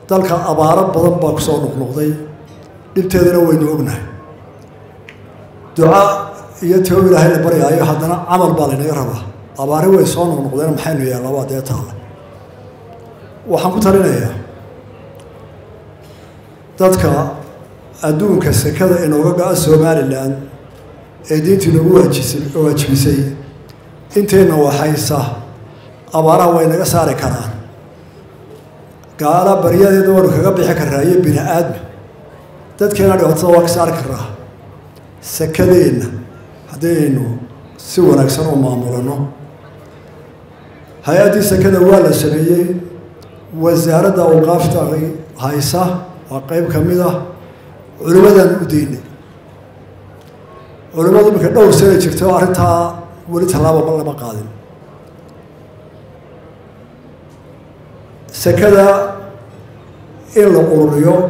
dalka abaaro badan baa ku soo noqnoqday dhibteedana waynu ognahay duca iyo tio ilaahay la baryaayo haddana camal baa laynaga rabaa abaari way soo noqnoqdeen maxaynu yeellabaa dee taalla waxaan ku talinayaa dadka adduunka sekada inooga go-a somalilan ee diintii nagu waajisay waajibisay intayna waxaysa abaaraha way naga saari karaan gaala baryadeeda waanu kaga bixi karaa iyo bini aadma dadkeena dhibaatada waa ka saari karaa sekadeenna haddaynu si wanaagsan u maamulano hay-addii sekada waa la sameeyey wasaaradda awqaafta haysa waa qeyb ka mid ah culimmadaan u daynay culimmadu iminka dhowr sana jirta oo arrintaa weli tallaaba lama qaadin sekada in la ururiyo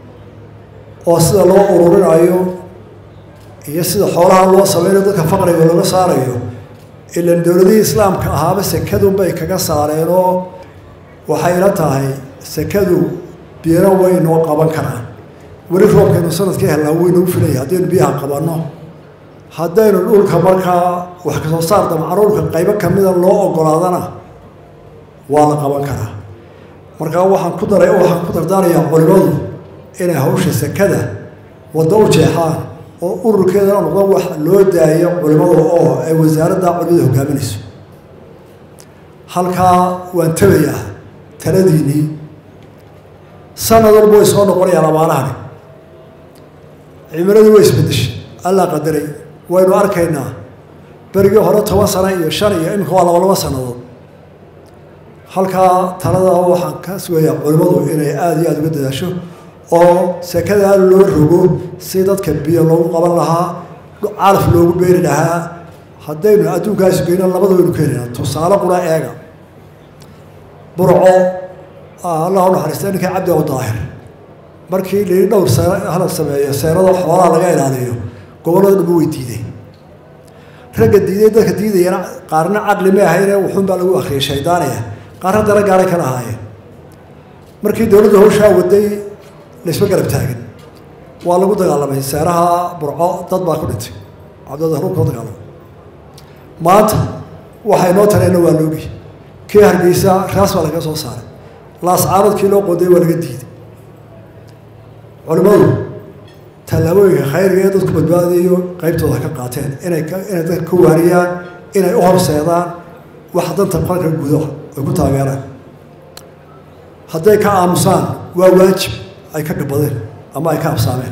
oo sida loo ururinayo iyo sida xoolaha loo sameynayo dadka faqriga looga saarayo ilan dowladihii islaamka ahaaba sekadunbay kaga saareen oo waxay la tahay sekadu biyana way noo qaban karaan weli roobkaynu sanadkii helnaa waynuu filaya haddaynu biyaha qabanno haddaynu dhulka markaa wax kasoo saar damcaruurka qaybo kamida loo ogolaadana waa la qaban karaa markaa waxaan ku daray waxaan ku dardaarayaa culimadu inay hawsha sekada waddo u jeexaan oo ururkeedana noqdo wax loo daayo culimada oo ay wasaaradda culimada hogaaminayso halkaa waan tabayaa taladiinii sanad walba way soo noqonayaan abaarahani cimiladii way isbedeshay allaa qadaray waynu arkaynaa berigii hore toban sano iyo shan iyo iminka waa laba laba sannadood halkaa talada waxaan ka sugayaa culimmadu inay aada iyo aada uga dadaasho oo sekadaa loo rogo si dadka biyo loogu qaban lahaa calaf loogu beeri lahaa haddaynu adduunkaasu geyno labada waynu ka helina tusaale qura eega burco allah u naxariista ninkii cabdi abu daahir markii lii dhowr see hala sameeyo seenada xoolaha laga ilaaliyo gobollada dhama way diideen ragga diiday dadka diidayana qaarna caqli ma ahayne wuxuunbaa lagu akriyay shaydaaniya qaarna dara gaaray kala ahaayeen markii dowladda hawshaa waday laysma garab taagin waa lagu dagaalamay seeraha burco dad baa ku dhintay cabdilruub kula dagaalamay maanta waxay noo tareenna waa loogi kii hargeysa raas baa laga soo saaray laascaaradkii loo qoday waa laga diiday culimmadu tallaabooyinka khayriga ee dadku badbaadayo qeybtooda ka qaateen inay inay dadka ka waariyaan inay u horseedaan wax danta qalka gudo ay ku taageeraan hadday ka aamusaan waa waajib ay ka gabadeen ama ay ka absaameen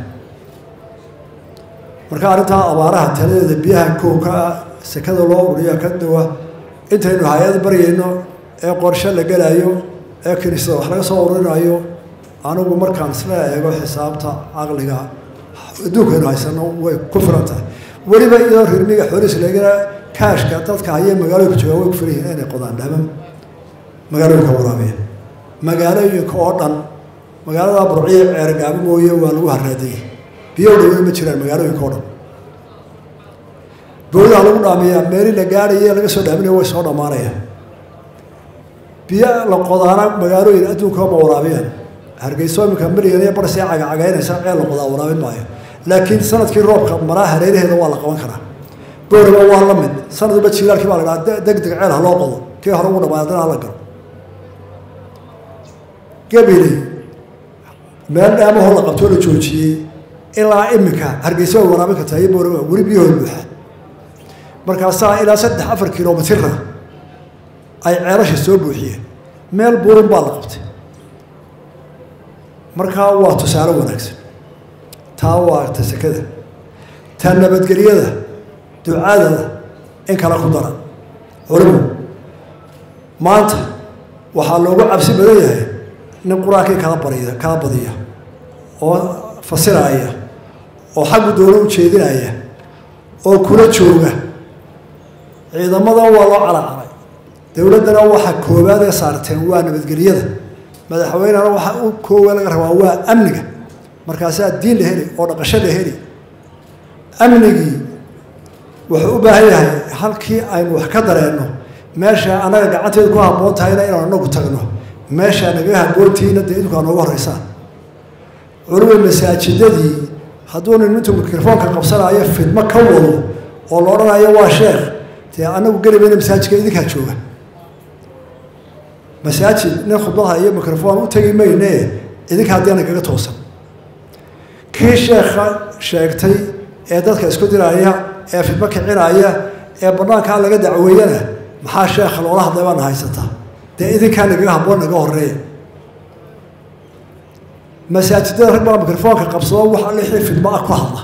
marka arrintaa abaaraha taladeeda biyaha koowka ah sekada loo ururiya ka dawa intaynu hay-ad baryayno ee qorshe la gelayo ee kiniisada wax laga soo ururinayo anigu markaan isla eego xisaabta caqliga adduunkaynu haysano way ku filan tahay weliba iyadoo rirmiga xooliis lagana kaashka dadka hayee magaalooyinka joogaa way ku filan yihiin inay qodaan dhaman magaalooyinka waraabiya magaalooyinka oo dhan magaalada burciya ceergaabo mooye waa lagu haraadayay biyo dhawey ma jiraan magaalooyinka oo dhan bowdaha lagu dhaamiyaa meeli la gaadhaye laga soo dhaaminaya way soo dhammaanayaan biyo la qodaana magaalooyin adduunka ma waraabiyaan hargeyso iminka milyan iyo bar see cagacagaynaysa ceel la qodaa waraabin maayo laakiin sanadkii roobka maraa hareeraheeda waa la qaban karaa booraba waa la mid sanad walba jiilaalkii baa la dhaha deg deg ceel ha loo qodo kii hore ugu dhamaay haddana hala galo gabiley meel dhaamahoo la qabtoo la joojiyey ilaa iminka hargeysa way waraabin kartaa iyo booraba weli biyahooda buuxaa markaasaa ilaa saddex afar kilomitira ay ceelasha soo buuxiyeen meel buurin baa la qabtay markaa waa tusaale wanaagsan taa waa ta sekada ta nabadgelyada ducada in kala ku dara culimu maanta waxaa loogu cabsi badan yahay nin qur-aankii kala bariya kala badiya oo fasiraya oo xaggu doono u jeedinaya oo kula jooga ciidamadan waa loo calaacaray dowladdana waxa koowaad ee saarteen waa nabadgelyada madaxweynena waxa u koowa laga rabaa waa amniga markaasaa diin la heli oo dhaqasho la heli amnigii wuxuu u baahan yahay halkii aynu wax ka dareenno meesha annaga gacanteedu ku habboon tahayna inaanu anagu tagno meeshaa nagaga haboontiina dee idinku aa nooga horreysaan culumay masaajidadii hadduu nin intuu mikrofoonka qabsanaayo fidmo ka wado oo la odhanayo waa sheekh dee anagu geli mayna masaajidka idinkaa jooga masaajid nin khudbadha iyo microfoon u tegi mayne idinka haddii nagaga toosan kii sheekha sheegtay ee dadka isku diraya ee fidmo kicinaya ee banaankaa laga dacweeyana maxaa sheekha loola hadlay baana haysataa dee idinkaa nagaga haboon naga horeeya masaajidada rag baa microfoonka qabsado wax lixii fidmo ah ku hadla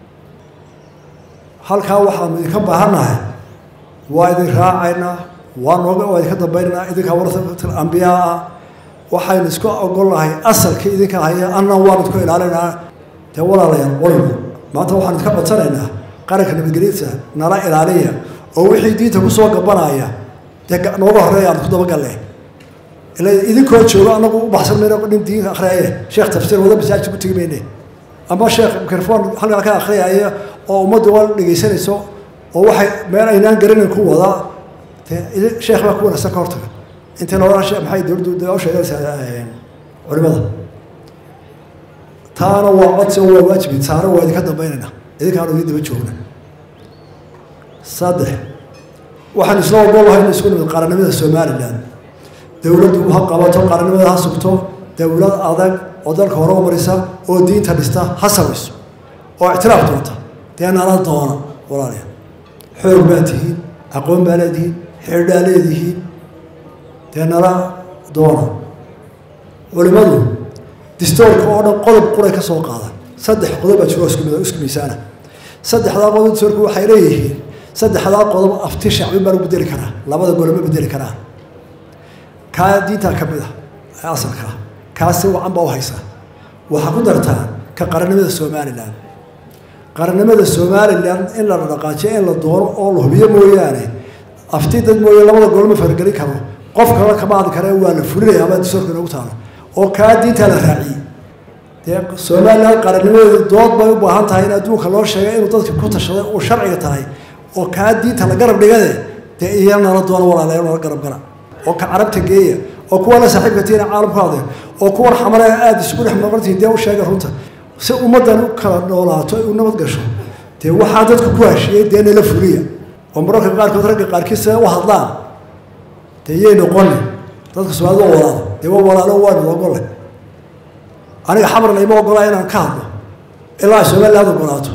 halkaa waxaanu idinka baahannahay waa idin raacaynaa waa nooga waa idinka dambaynaynaa idinkaa warasatul ambiyaa ah waxaynu isku ogolnahay asalkii idinka haya annan waan idku ilaalinaynaa dee walaalayaal qoligu maanta waxaan idinka codsanaynaa qaranka nabadgelyadiisa nala ilaaliya oo wixii diinta kusoo gabanaya dee nooga horreeya aan isku dabagalle ila idinkoo joogo anagu u baxsan mayno nin diinka akhriyaye sheekh tafsiir wada masaajid ku tegi mayne ama sheekh microfoon halkaa ka akhriyaya oo ummaddu waa dhegaysanayso oo waxay meel aynaan garanayn ku wadaa dee sheekh baa ku wanaagsan ka hortaga intii loola maxay dowladdu dee u sheegaysaa culimada taana waa codsi waa waajibi taana waa idinka dambaynayna idinkaanu idin daba joogna saddex waxaan isla ogolahay in isku nimid qaranimada somalilan dowladdu ha qabato qaranimada ha sugto dowlad adag oo dalka hore u marisa oo diinta dhista ha samayso oo ictiraaf doonta dee nala doona walaalayaal xoog baa tihiin aqoon baa leedihiin xeerdhaa leedihiin dee nala doona culimadu distoorka oo dhan qodob quray ka soo qaadan saddex qodob baa jiro isku mid isku miisaana saddexdaa qodob distoorku waxay leeyihiin saddexdaa qodob afti shacbi baa lagu bedeli karaa labada gole ma bedeli karaan kaa diintaa ka mid ah ee asalkaa kaasi wacan baa u haysaa waxaa ku dartaa ka qarannimada somalilan qarannimada somalilan in la dhaqaajiyo in la doono oo la hubiyo mooyaane afti dad mooye labada gole ma fargelin karo qof kale kama hadli kare waa la fulinaya ama distoorka inoogu taalo oo kaa diintaa la raaciyey dee somalilan qarannimadeedu dood bay u baahan tahay in adduunka loo sheegay inuu dadka ku tashaday uu sharciga tahay oo kaa diinta la garab dhigade dee iya nala doono walaalayaal nala garab gala oo ka carabta geeya oo kuwa la saaxiibka tiina caalam ku hadleen oo kuwan xamale aada isugu dhex maqantihin dee u sheega runta si ummaddan u kala noolaato ay u nabad gasho dee waxaa dadku ku hashiyey dee nala fuliya oo mararka qaarkood ragga qaarkiis siday u hadlaan dee yay noqoni dadka soomaalida waa walaalo dee waa walaalo waanu ogole aniga xamarna ima ogolaa inaan ka hadlo ilaa somaliland ogolaato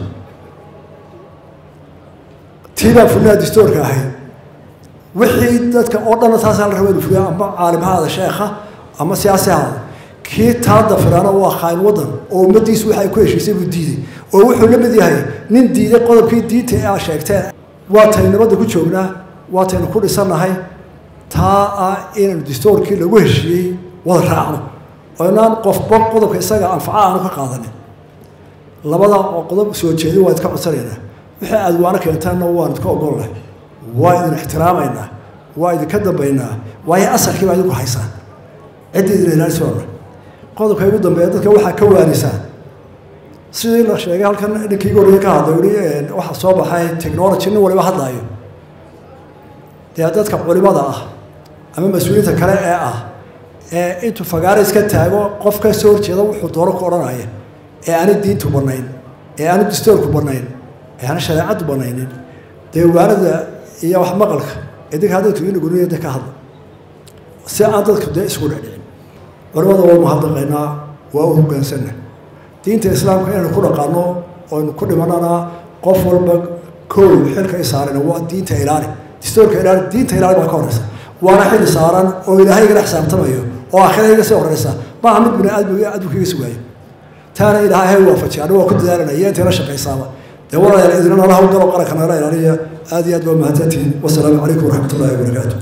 tii baa fulinaha distoorka ahayd wixii dadka oo dhanna taasaa la raba inu fuliya ama caalim ha aada sheekha ama siyaasi ha aada kii taa dafiraana waa khaain waddan oo ummaddiisu waxa ay ku heshiisay buu diiday oo wuxuu la mid yahay nin diiday qodobkii diinta ee aa sheegteen waa taynu nabadda ku joognaa waa taynu ku dhisannahay taa ah inaynu distoorkii lagu heshiiyey wada raacno oo inaan qofba qodobka isaga anfaca aanu ka qaadanin labada qodob soo jeedin waa idka codsanaynaa wixii aada waana keentaanna waan idka ogolnahay waa idin ixtiraamaynaa waa idinka dambaynaa waayo asalkii baa idinku haysaan ciddii idin ilaalisi waana qodobka igu dambeeya dadka waxaa ka waanisaan sidii la sheegay halkan ninkii goriga ka hadlay uli waxaa soo baxay technology nin waliba hadlaayo dee dadka culimada ah ama mas-uuliyiinta kale ee ah ee intuu fagaara iska taago qof ka soo horjeeda wuxuu doono ku odhanaya ee aani diintu bannayn ee aani distoorku bannayn ee aani shareecaddu bannaynin dee waanada iyo wax maqalka idinkaa dadku inaguniya ka hadla si aan dadku dee isku dhecdhicin culimada waa mahadnaqaynaa waa u hoggaansanna diinta islaamka inaynu ku dhaqaano oynu ku dhimanana qof walba kow xilka i saarana waa diinta ilaali distoorka ilaali diinta ilaali baa ka horeysa waana xili saaran oo ilaahay igala xisaabtamayo oo aakhira iga sii horeysa maaha mid bini aadmiga adduunka iga sugaayo taana ilaahay waafajiy anigu waa ku dadaalanaya iyo intay la shaqaysaaba dee walaalayaal idina nala hawlgalo qaranka nala ilaaliya aad iyo aad baa mahadsantihiin wasalaamu calaykum waraxmat ullahi wabarakaatu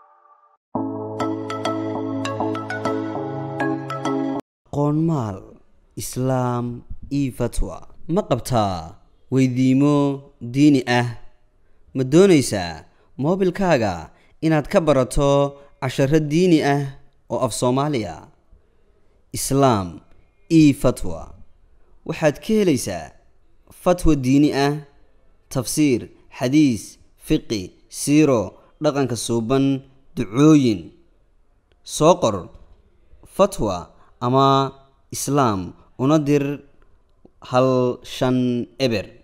qoonmaal islaam io fatwa ma qabtaa weydiimo diini ah ma doonaysaa moobilkaaga inaad ka barato casharo diini ah oo af soomaaliya islaam io fatwa waxaad ka helaysaa fatwa diini ah tafsiir xadiis fiqi siiro dhaqanka suuban ducooyin soo qor fatwa ama islaam una dir hal shan eber